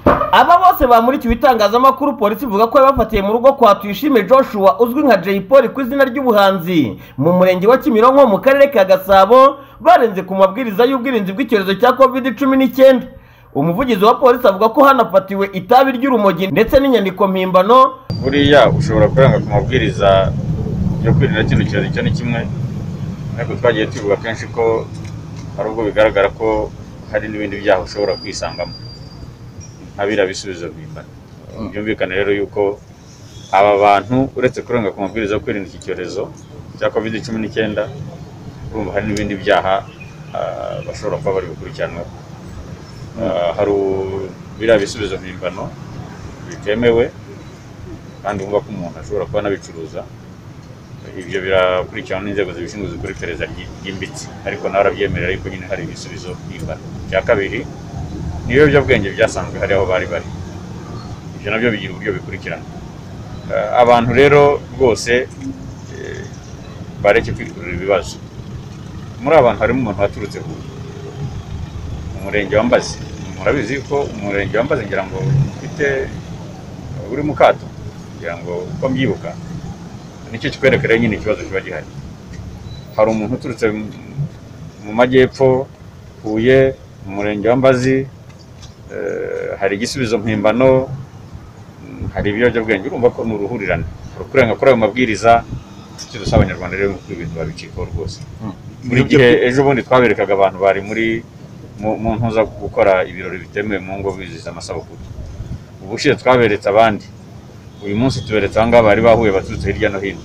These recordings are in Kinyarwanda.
Aba bose bamurikiwe itangazamakuru polisi ivuga ko yabafatiye mu rugo kwa Tuyishime Joshua uzwi nka Jay Polly ku izina ry'ubuhanzi mu murenge wa Kimironko mu karere ka Gasabo barenze ku mabwiriza y'ubwirinzi bw'icyorezo cya covid cumi n'icyenda umuvugizi wa polisi avuga ko hanafatiwe itabi ry'urumogi ndetse n'inyandiko mpimbano buriya ushobora kuranga ku mabwiriza yo kwirinda kino cyorezo icyo ni kimwe ariko twagiye tubivuga kenshi ko hari ubwo bigaragara ko hari n'ibindi byaha ushobora kwisangamo nk'abiriya bisubizo mpimbano byumvikane rero yuko aba bantu uretse kurenga ku mabwiriza yo kwirinda iki cyorezo cya covid cumi n'icyenda urumva hari n'ibindi byaha ah, bashobora kuba bari gukurikiranwaho Ah, hari u- biriya bisubizo mpimbano bitemewe kandi wumva ko umuntu ashobora kuba anabicuruza ibyo birakurikiranwa n'inzego zibishinzwe zikora iperereza ryi- ryimbitse ariko nawe arabyemera ariko nyine hari ibisubizo mpimbano icya kabiri ni ibiyobyabwenge byasanzwe hari aho bari bari ibyo nabyo bigira uburyo bikurikirana Eh, abantu rero rwose eh, bareke kwikurira ibibazo muri abantu harimo umuntu waturutse huye umurenge wa mbazi murabizi ko umurenge wa mbazi ngira ngo ufite uri mu kato ngira ngo uko mbyibuka nicyo kikwereka rero nyine ikibazo kiba gihari hari umuntu uturutse mu- mu majyepfo huye mu murenge wa mbazi eh, hari igisubizo mpimbano mm, hari ibiyobyabwenge urumva ko ni uruhurirane rukurenga kuri ayo mabwiriza icyo dusaba abanyarwanda rero ni uko ibintu babicikaho rwose buri gihe ejo bundi twaberekaga abantu bari muri mu- mu ntuza gukora ibirori bitemewe mu ngo bizihiza amasabukuru ubushize twaberetse abandi uyu munsi tuberetse aha ngaha bari bahuye baturutse hirya no hino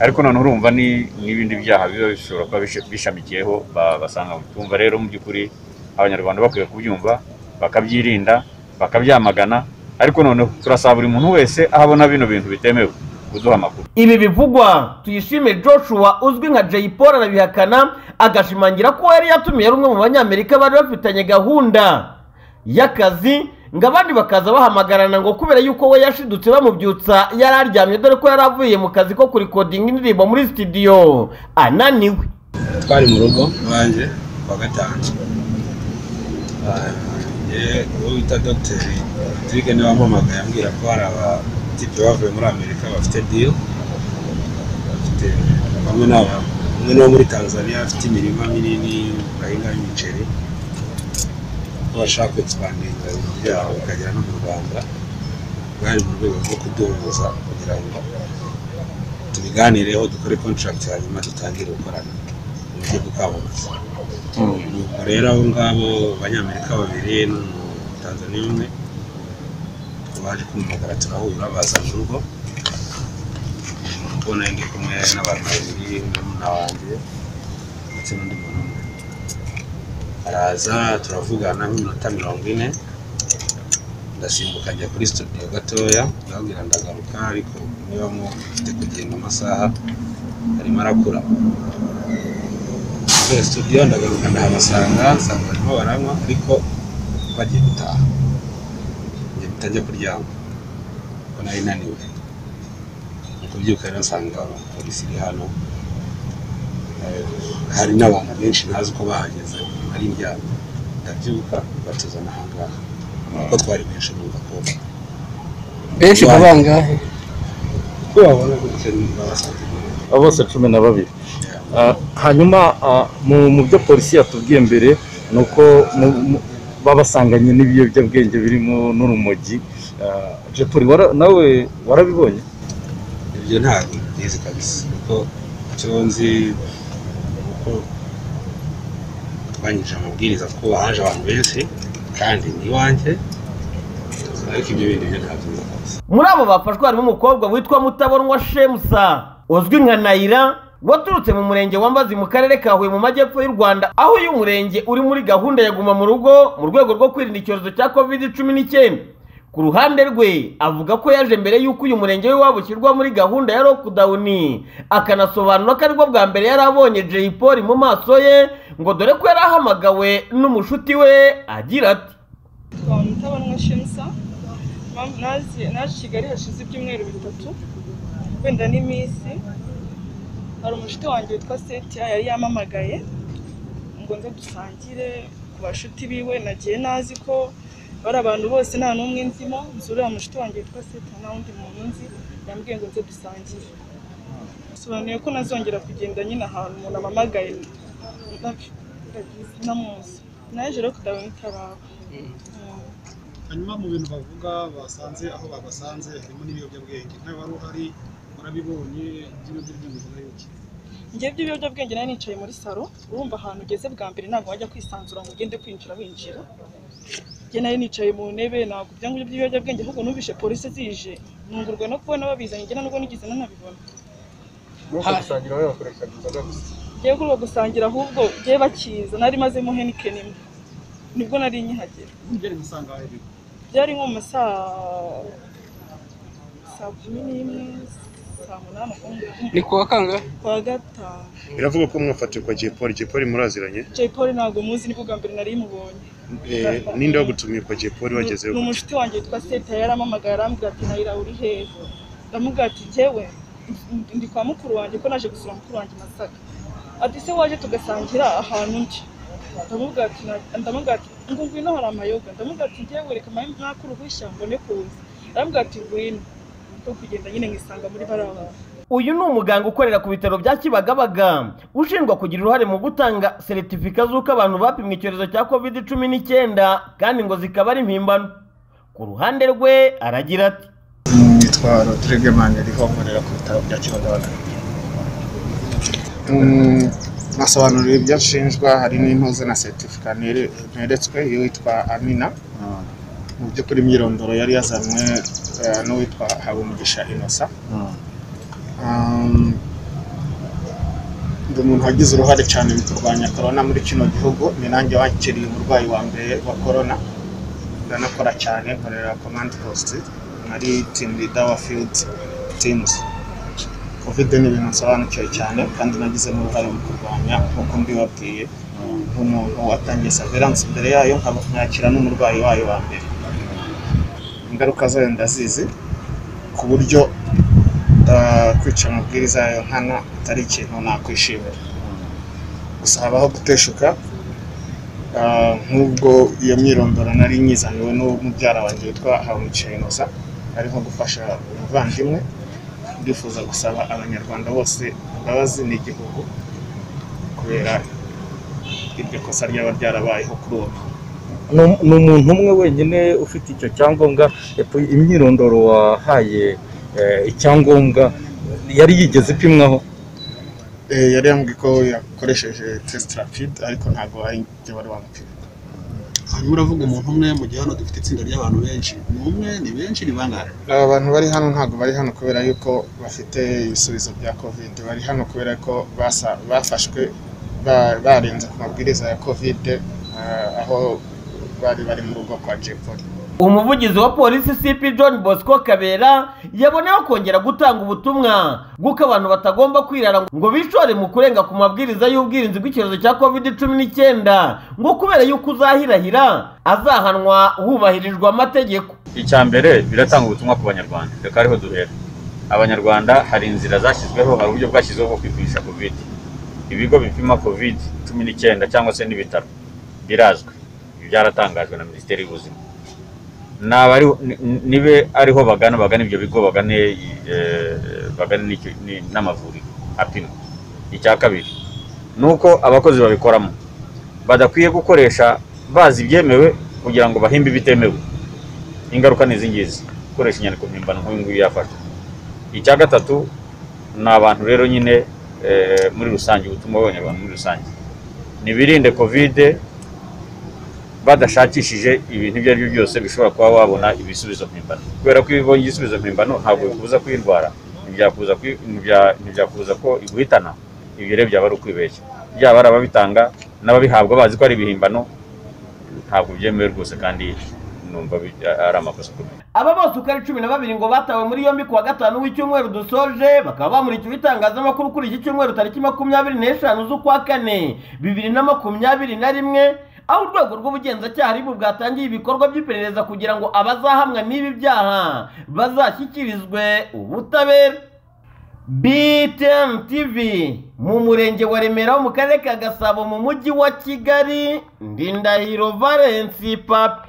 ariko noneho urumva ni n'ibindi byaha biba bishobora kuba bish- bishamikiyeho ba- basanga tumva rero mu by'ukuri abanyarwanda bakwiye kubyumva bakabyirinda bakabyamagana ariko noneho turasaba buri muntu wese aho abona bino bintu bitemewe kuduha amakuru Ibi bivugwa Tuyishime Joshua uzwi nka Jay Polly arabihakana agashimangira ko yari yatumiye ari umwe mu banyamerika bari bafitanye gahunda y'akazi ngo abandi bakaza bahamagarana ngo kubera yuko we yashidutse bamubyutsa yari aryamye dore ko yari avuye mu kazi ko kurikodinga indirimbo muri studio ananiwe twari mu rugo iwanjye kuwa gatanu Ah, ye- uwo bita dogiteri patrick niwe wampamagaye ambwira ko hari abatipe bavuye muri amerika bafite deal bafite bamwe ni aba- umwe ni uwo muri tanzania afite imirima minini bahingaho imiceri ko bashaka kwexpandinga ibintu byabo bikagera no mu rwanda bwari mu rwego rwo kuduhuza kugira ngo tubiganireho dukore contract hanyuma dutangire gukorana mu buryo bwo kwamamaza nuko rero abo ngabo abanyamerika babiri n'umutanzaniya umwe baje kumumagara turahura baza mu rugo ubona ndi kumwe n'abantu babiri murumuna wanjye ndetse n'undi muntu umwe araza turavugana nk'iminota mirongo ine ndasimbuka njya kuri studio gatoya ndababwira ndagaruka ariko niba mufite kugenda amasaha arimo arakura kubera studio ndagaruka ndahabasanga nsanga barimo baranywa ariko bagiye gutaha njye bitajya kuryama kuko nari naniwe mu kubyuka rero nsanga polisi iri hano Eh, hari n'abantu benshi ntazi uko bahageze ari indyama ndabyuka batuzana ahangaha kuko twari benshi numva ko benshi Right. kubangahe ko babona gutya babasanze abo bose cumi na babiri Ah, hanyuma ah, mu mu byo polisi yatubwiye mbere ni uko mu- mu- babasanganye n'ibiyobyabwenge birimo n'urumogi Ah, Jay Polly, wara- nawe warabibonye ibyo ntabwo mbizi kabisa kuko icyo nzi ni uko twanyije amabwiriza ko haje abantu benshi kandi ni iwanjye ariko ibyo bindi byo ntabyo nzi kabisa muri abo bafashwe harimo umukobwa witwa mutabonwa shemusa uzwi nka nayira waturutse mu murenge wa mbazi mu karere ka huye mu majyepfo y'u rwanda aho uyu murenge uri muri gahunda ya guma mu rugo mu rwego rwo kwirinda icyorezo cya covid cumi n'icyenda ku ruhande rwe avuga ko yaje mbere y'uko uyu murenge we waba ushyirwa muri gahunda ya lockdown akanasobanura ko aribwo bwa mbere yari abonye Jay Polly mu maso ye ngo dore ko yari ahamagawe n'umushuti we agira ati kwa mutabanwa shemsa Mam- naje naje i kigali hashize ibyumweru bitatu wenda n'iminsi hari umushuti wanjye witwa setiya yari yamamagaye ngo nze dusangire ku bashuti biwe nagiye nazi ko bari abantu bose nta n'umwe nzimo nzi uriya mushuti wanjye witwa seta nta wundi muntu nzi yambwiye ngo nze dusangire bisobanuye ko nazongera kugenda nyine ahantu umuntu amamagaye namuzi naje rero kudaba n'itaraba hanyuma mu bintu bavuga basanze aho babasanze harimo n'ibiyobyabwenge nawe wari uhari urabibonye ibyino by'ibyumviro n'ibiki njyewe by'ibiyobyabwenge nari nicaye muri salo urumva ahantu ugeze bwa mbere ntabwo wajya kwisanzura ngo ugende kwinjira winjira njye nari nicaye mu ntebe ntabwo ibyo ngibyo by'ibiyobyabwenge ahubwo numvishe polisi zije nungurwa no kubona babizanye njye nubwo nigeze nanabibona gusangira wowe bakoreshaga inzoga gusa njyewe kuri uwo gusangira ahubwo njyewe bakiza nari mazemo henike nimwe nibwo nari nkihagera ugera umusanga aho iri byari nko mu ma saa saa kumi n'imwe saa munani ukuntu. ni kuwa kangahe kuwa gatanu biravuga ko mwafatirwa jepoli jepoli muraziranye jay paul ntabwo muzi ni bwa mbere nari mubonye Eh, ninde wagutumiye jepoli wagezeho ni umushuti wanjye witwa seta yaramamagaye arambwira ati nayira uri heza ndamubwira ati njyewe ndi- ndi kwa mukuru wanjye ko naje gusura mukuru wanjye i masaka ati se waje tugasangira ahantu ndi ndamubwira ati na- ndamubwira ati ngo ngwino hari amayoga ndamubwira ati njyewe reka mpahe mwaka uruhushya mbone kuza arambwira ati ngwino ko kugenda nyine nkisanga muri bariya bantu uyu ni umuganga ukorera ku bitaro bya kibagabaga ushinjwa kugira uruhare mu gutanga seritifika z'uko abantu bapimwe icyorezo cya covid cumi n'icyenda kandi ngo zikaba ari impimbano ku ruhande rwe aragira ati nitwa rodrigue maniriho nkorera ku bitaro bya kibagabaga nasobanuriwe ibyo nshinjwa hari n'intuze na seritifika neretswe iyo witwa amina mu by'ukuri imyirondoro yari yazanywe eh, n'uwitwa habumugisha inosa ndi umuntu wagize uruhare cyane mu kurwanya korona muri kino gihugu ni nanjye wakiriye umurwayi wa mbere wa korona ndanakora cyane nkorera komandi positi nari timu lida wa fiyudi timuzi covid ni ibintu nsobanukiwe cyane kandi nagize n'uruhare mu kurwanya nk'uko mbibabwiye nk'umuntu watangiye saveranse imbere yayo nkaba- nkakira n'umurwayi wayo wa mbere ingaruka zayo ndazizi ku buryo ah, kwica amabwiriza yayo nkana atari ikintu nakwishimira gusa habaho guteshuka ah, nk'ubwo iyo myirondoro nari nyizaniwe n'umubyara wanjye witwa habumugisha inosa ari nko gufasha umuvandimwe ndifuza gusaba abanyarwanda bose imbabazi n'igihugu kubera iryo kosa ryaba ryarabayeho kuri ubu Ni- ni umuntu umwe wenyine ufite icyo cyangombwa ep- imyirondoro wahaye eh, icyangombwa yari yigeze ipimwaho Eh, yari yambwiye ko yakoresheje test rapid ariko ntabwo ari ibyo bari bamupima hanyuma uravuga umuntu umwe mu gihe hano dufite itsinda ry'abantu benshi ni umwe ni benshi ni bangahe aba bantu bari hano ntabwo bari hano kubera yuko bafite ibisubizo bya covid bari hano kubera ko basa- bafashwe ba- barenze ku mabwiriza ya covid ah, aho bari bari mu rugo kwa jepoli umuvugizi wa polisi cp john bosco kabera yaboneyeho kongera gutanga ubutumwa bw'uko abantu batagomba kwirara ngo bishore mu kurenga ku mabwiriza y'ubwirinzi bw'icyorezo cya covid cumi n'icyenda ngo kubera yuko uzahirahira azahanwa hubahirijwe amategeko icya mbere biratanga ubutumwa ku banyarwanda reka ariho duhera abanyarwanda hari inzira zashyizweho hari uburyo bwashyizweho bwo kwipimisha covid ibigo bipima covid cumi n'icyenda cyangwa se n'ibitaro birazwi Ibi byaratangajwe na minisiteri y'ubuzima Naba ari- ni- nibe ariho bagana bagana ibyo bigo bagane eh, bagane n'icyo- ni- n'amavuriro apimwa icya kabiri ni uko abakozi babikoramo badakwiye gukoresha bazi ibyemewe kugira ngo bahimbe ibitemewe ingaruka ni izi ngizi gukoresha inyandiko mpimbano nk'uyu nguyu yafashwe icya gatatu ni abantu rero nyine eh, muri rusange ubutumwa bw'abanyarwanda muri rusange ntibirinde kovide badashakishije ibintu ibyo ari byo byose bishobora kuba wabona ibisubizo mpimbano kubera ko iyo ubonye igisubizo mpimbano ntabwo bikubuza kuyirwara ntibyakubuza kuyi- ntibyakubza ntibyakubuza ko iguhitana ibyo rero byaba ari ukwibeshya byaba ari ababitanga n'ababihabwa bazi ko ari ibihimbano ntabwo byemewe rwose kandi numva bi- ari amakosa akomeye aba bose uko ari cumi na babiri ngo batawe muri yombi kuwa gatanu w'icyumweru dusoje bakaba bamurikiwe itangazamakuru kuri iki cyumweru tariki makumyabiri n'eshanu z'ukwa kane bibiri na makumyabiri na rimwe aho urwego rw'ubugenzacyaha aribo bwatangiye ibikorwa by'iperereza kugira ngo abazahamwa n'ibi byaha bazashyikirizwe ubutabera BTN TV mu murenge wa Remera wo mu karere ka Gasabo mu mujyi wa Kigali Ndindahiro Valence Papi